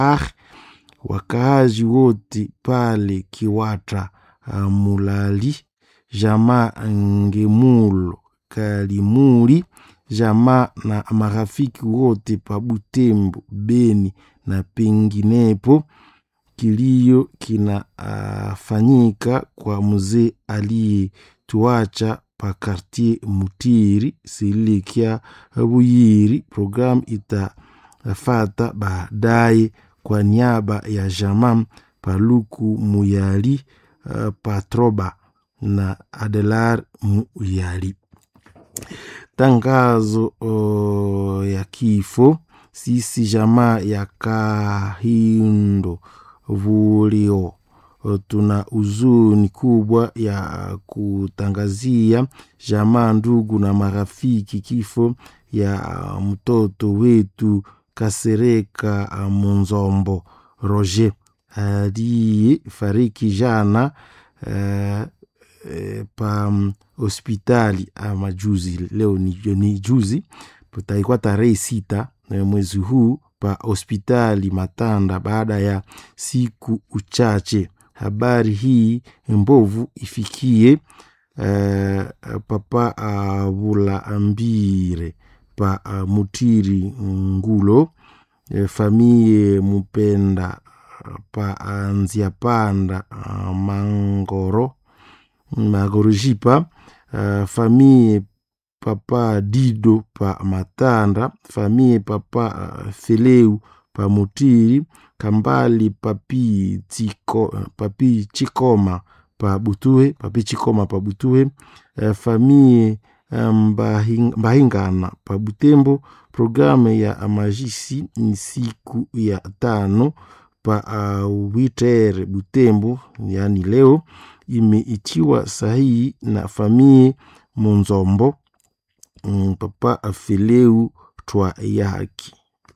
ah, wakaaji wote pale Kiwatra uh, Mulali, jamaa Ngemulo Kalimuli, jamaa na marafiki wote pa Butembo, Beni na penginepo. Kilio kinafanyika uh, kwa mzee aliyetuacha pa kartier Mutiri silikia Buyiri. Programu itafata baadaye kwa niaba ya jamaa Paluku Muyali uh, Patroba na Adelar Muyali. Tangazo uh, ya kifo sisi jamaa ya Kahindo Vulio tuna huzuni kubwa ya kutangazia jamaa, ndugu na marafiki kifo ya mtoto wetu Kasereka Munzombo Roger aliye fariki jana uh, uh, pa hospitali ama juzi, leo ni, ni juzi, taikuwa tarehe sita mwezi huu pa hospitali Matanda baada ya siku uchache. Habari hii mbovu ifikie uh, papa Avula uh, Ambire pa uh, Mutiri Ngulo uh, famie Mupenda uh, pa uh, Nziapanda uh, Mangoro Magorojipa uh, famie papa Dido pa Matanda famie papa uh, Feleu pa Mutiri Kambali papi, tiko, papi Chikoma pa Butuhe papi Chikoma pa Butuhe uh, famie Mbahingana pa Butembo. Programu ya majisi ni siku ya tano pa uh, Witere Butembo, yani leo imeitiwa sahihi na famie Munzombo mm, papa Feleu twa yaki.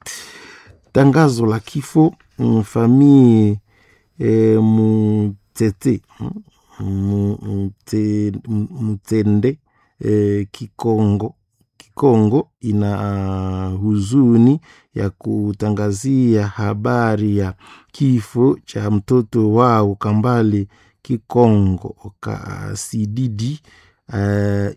Tangazo la kifo mm, famie e, Mutete Mutende e, Kikongo Kikongo ina uh, huzuni ya kutangazia habari ya kifo cha mtoto wao Kambale Kikongo Kasididi uh,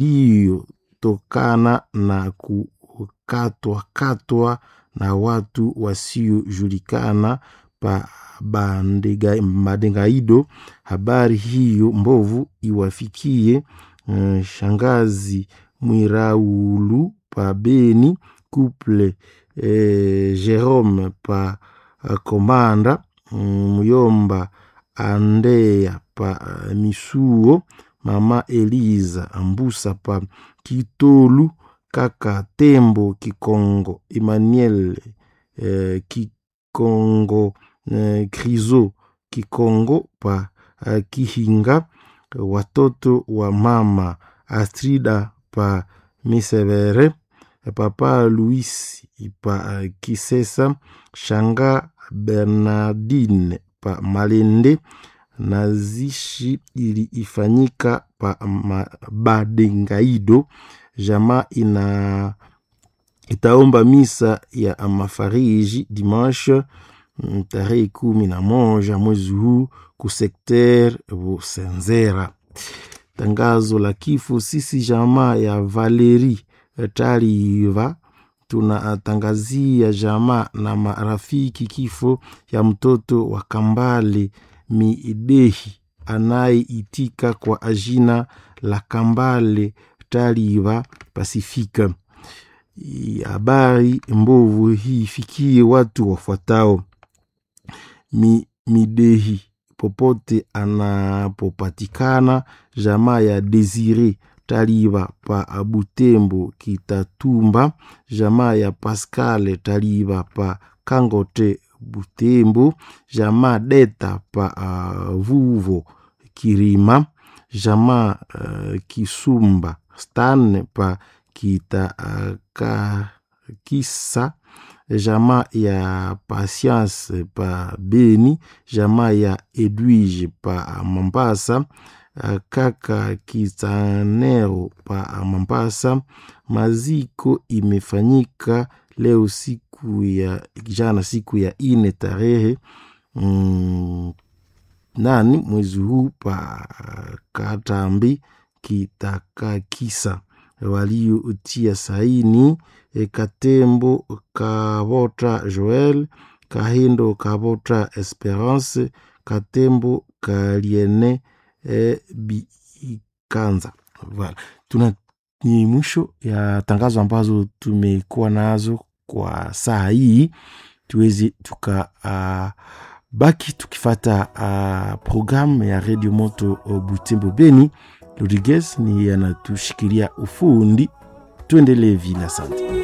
iliyotokana na kukatwa katwa na watu wasiojulikana pa Badengaido. Habari hiyo mbovu iwafikie uh, shangazi Mwiraulu pa Beni, couple eh, Jerome pa uh, Komanda Muyomba Andea pa uh, Misuo, mama Eliza Ambusa pa Kitolu, kaka Tembo Kikongo, Emmanuel eh, Kikongo eh, Krizo Kikongo pa uh, Kihinga, watoto wa mama Astrida pa Misevere, papa Louis pa uh, Kisesa, shanga Bernardine pa Malende. Nazishi iliifanyika pa Badengaido. Jamaa ina itaomba misa ya mafariji dimanche tarehe kumi na moja mwezi huu kusekter Busenzera. Tangazo la kifo sisi jamaa ya Valeri Taliva tunatangazia jamaa na marafiki kifo ya mtoto wa Kambale Midehi anayeitika kwa ajina la Kambale Taliva Pasifika. Habari mbovu hii fikie watu wafuatao: Mi, Midehi popote anapopatikana, jamaa ya Desire Taliva pa Butembo Kitatumba, jamaa ya Pascal Taliva pa Kangote Butembo, jamaa Deta pa uh, Vuvo Kirima, jamaa uh, Kisumba Stan pa Kitakakisa, uh, jamaa ya Patience pa Beni, jamaa ya Edwige pa Mambasa, kaka Kitanero pa Mambasa. Maziko imefanyika leo siku ya jana siku ya ine tarehe mm, nani mwezi huu pa Katambi Kitakakisa waliotia saini e, Katembo Kavota Joel Kahindo Kavota Esperance Katembo Kaliene e, Bikanza. Voilà. Tuna ni mwisho ya tangazo ambazo tumekuwa nazo kwa saa hii, tuweze tuka uh, baki tukifata uh, programu ya Radio Moto Butembo Beni. Rodriguez ni anatushikilia ufundi, tuendelee vile. Asante.